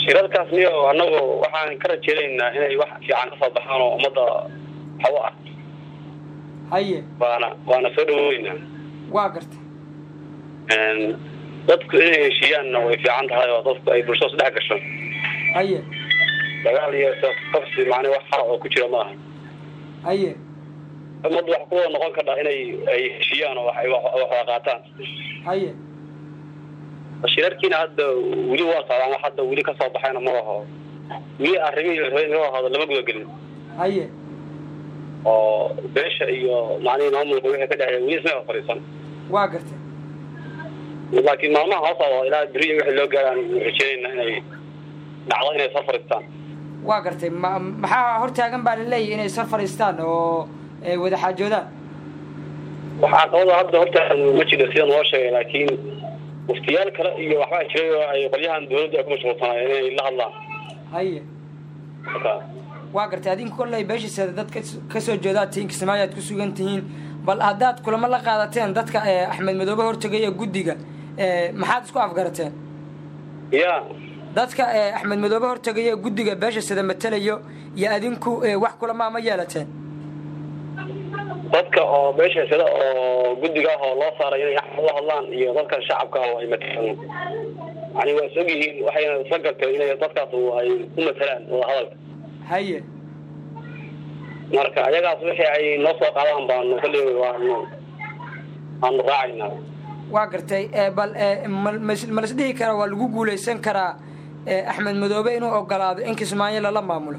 shirarkaas miyo annagu waxaan ka rajeynaynaa inay wax fiican kasoo baxaan oo ummadda waxu ah haye waana waana soo dhaweynaa waa garta dadku inay heshiiyaanna way fiican tahay oo dadku ay bulshada su dhex gasho haye dagaal iyo qabsi macnaa wax xara oo ku jira ma aha haye ummaddu wax kuwada noqon kardha inay ay heshiiyaan oo wax wada qaataan haye shirarkiina hadda weli waa socdaan wax hadda weli kasoo baxayna ma aho weli arrimihii la rabay in loo hado lama gudagelin haye oo beesha iyo macnihii maamulka wixii ka dhexeeya weli isma fadhiisan waa garta laakiin maalmaha hoo socdo ilaa beriya wixii loo gaaraan rajeynayna inay dhacdo inay soo fadhiistaan waa gartay ma maxaa hortaagan baa laleeyahy inay sar fadhiistaan oo wada xaajoodaan waxaa qabada hadda horta ma jiro sida noo sheegay laakiin muftiyaal kale iyo waxbaa jiray oo ay qolyahan dawladda ay ku mashquulsanaayeen inay la hadlaan haye waa gartay adinku kolley beeshiisa dad kasoo jeedaad tihiin kismaayo aad ku sugan tihiin bal haddaad kulamo la qaadateen dadka axmed madoobe hortegaya guddiga maxaad isku afgarateen ya dadka axmed madoobe hortegaya guddiga beesha sida matelayo iyo adinku wax kulamaa ma yeelateen dadka oo beesha sida oo guddiga ah oo loo saaray inay axmed la hadlaan iyo dadka shacabka ah oo ay matelaan yani waa is og yihiin waxayna isla garteen inay dadkaas ay u matelaan wada hadalka haye marka ayagaas wixii ay noo soo qaadaan baanu kali waanu waanu raacaynaa waa gartay bal malas dhihi karaa waa lagu guulaysan karaa axmed madoobe inuu ogolaado in kismaayo lala maamulo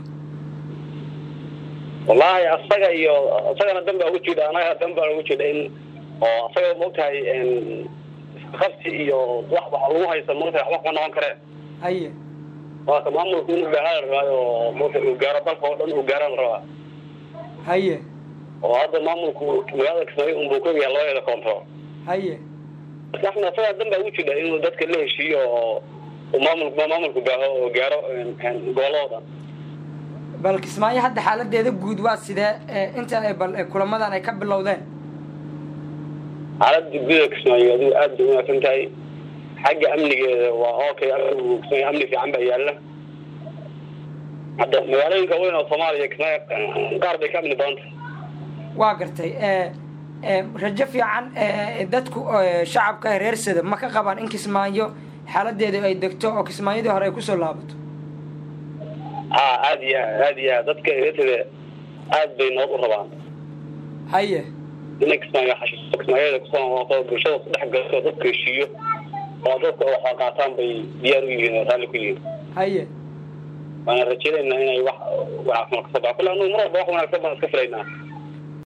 wallaahi asaga iyo isagana dan baa ugu jidha anaga dan baa ugu jidha in oo asaga maogtahay qabsi iyo wax wax lagu haysa maogtahay waxba kuma noqon kareen haye waaka maamulku inuu gaara la rabaayo oo maogta uu gaaro dalka oo dhan uu gaara la rabaa haye oo hadda maamulku magaalada kismaayo unbuu ka yahay labadeeda koonfur haye marka axmed asagaa dan baa ugu jidha inuu dadka la heshiiyo oo maamulku maamulku baaho oo gaaro gobolladoo dhan bal kismaayo hadda xaaladeeda guud waa sidee inta bal kulamadan ay ka bilowdeen xaaladda guda kismaayo adigu aad bay wanaagsan tahay xagga amnigeeda waa okay amigu kismaayo amni fiican baa yaalla hadda magaalooyinka weyn oo soomaaliya kismaayo qaar bay ka amni badanta waa gartay rajo fiican dadku shacabka reer sada ma ka qabaan in kismaayo xaaladeeda ay degto oo kismaayadii hore ay kusoo laabato a aad iyo aad aad iyo aad dadka reersada aad bay nabad u rabaan haye inay kismaayo xashiso kismaayadeeda kusoo noqoto bulshada ku dhex gato dadka heshiiyo oo dadka waxa qaataan bay diyaar u yihiin oo raalli ku yihiin haye waana rajeynaynaa inay wax wanaagsan kasoo baxa kulle anu mar walba wax wanaagsan baan iska filaynaa